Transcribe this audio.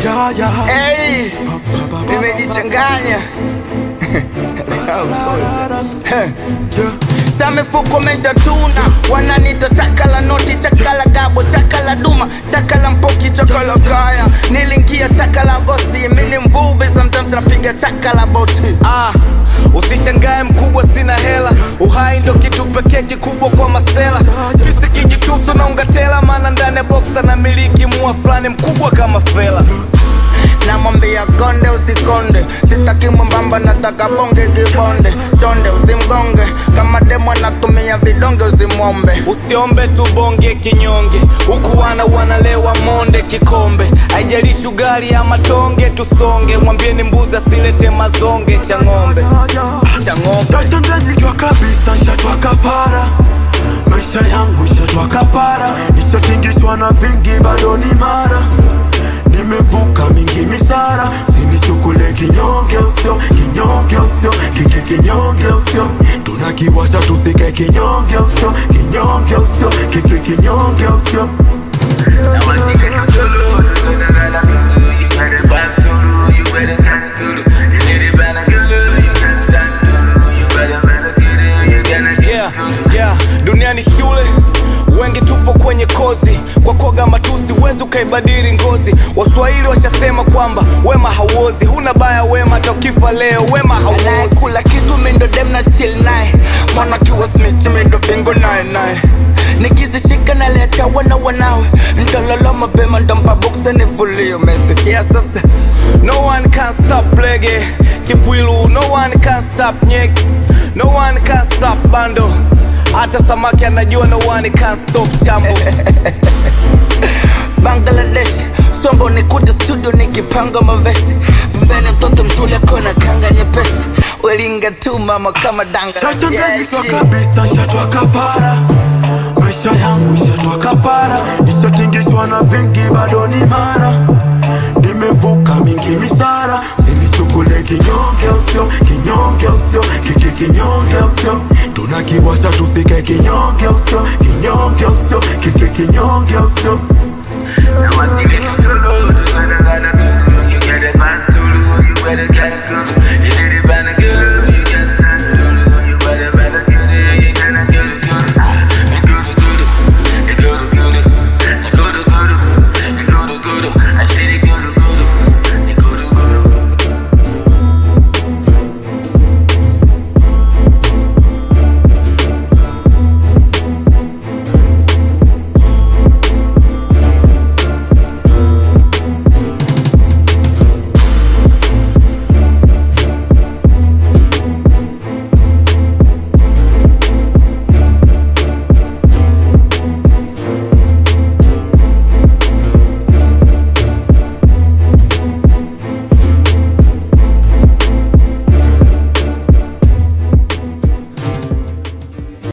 Hey, nimejichanganya sa mifuko meshatuna wananita chaka la noti chaka la gabo chaka la duma chaka la mpoki chaka la kaya nilingia chaka la gosi mini mvuvi sometimes napiga chaka la boti Ah, usishangae mkubwa, sina hela. Uhai ndo kitu pekee kikubwa kwa masela. Pisi kijitusu na ungatela, maana ndani ya boxa na miliki mua fulani mkubwa kama fela. namwambia konde usikonde sitaki mwembamba nataka bonge kibonde chonde usimgonge kama demo anatumia vidonge usimwombe Usiombe tu bonge kinyonge, huku wana wanalewa monde kikombe. Haijalishi ugali ama tonge, tusonge. Mwambieni mbuzi asilete mazonge cha ng'ombe, cha ng'ombe. Sasa ndajijua kabisa shatwa kafara maisha yangu shatwa kafara nishatingishwa na vingi bado ni mara nimevuka mingi misara sinichukule kinyonge usio kinyonge usio kiki kinyonge usio tunakiwasha tusike kinyonge usio kinyonge usio kiki kinyonge usio yeah, yeah. Dunia ni shule, wengi tupo kwenye kozi. Kwa koga matusi huwezi ukaibadili ngozi. Waswahili washasema kwamba wema hauozi, huna baya wema, hata ukifa leo wema hauozi. anayekula kitu mindo dem na chill naye mwana kiwa smith mindo fingo naye naye nikizishika naliacha wana wanawe ntalala mapema ntampa boksa nifulie umesikia sasa No one can stop lege kipwilu, no one can stop nyek, no one can stop bando. Hata samaki anajua no one can stop chambo. bangladesh sombo nikute studio nikipanga mavesi pembeni mtoto msule kona kanga nyepesi welinga tu mama kama danga Sasa Yeah, ndajijua shit. kabisa shatwa kafara maisha yangu shatwa kafara nishatingishwa na vingi bado ni mara nimevuka mingi misara sinichukule kinyonge usio kinyonge usio kiki kinyonge usio tunakiwasha tusike kinyonge usio kinyonge usio kiki kinyonge usio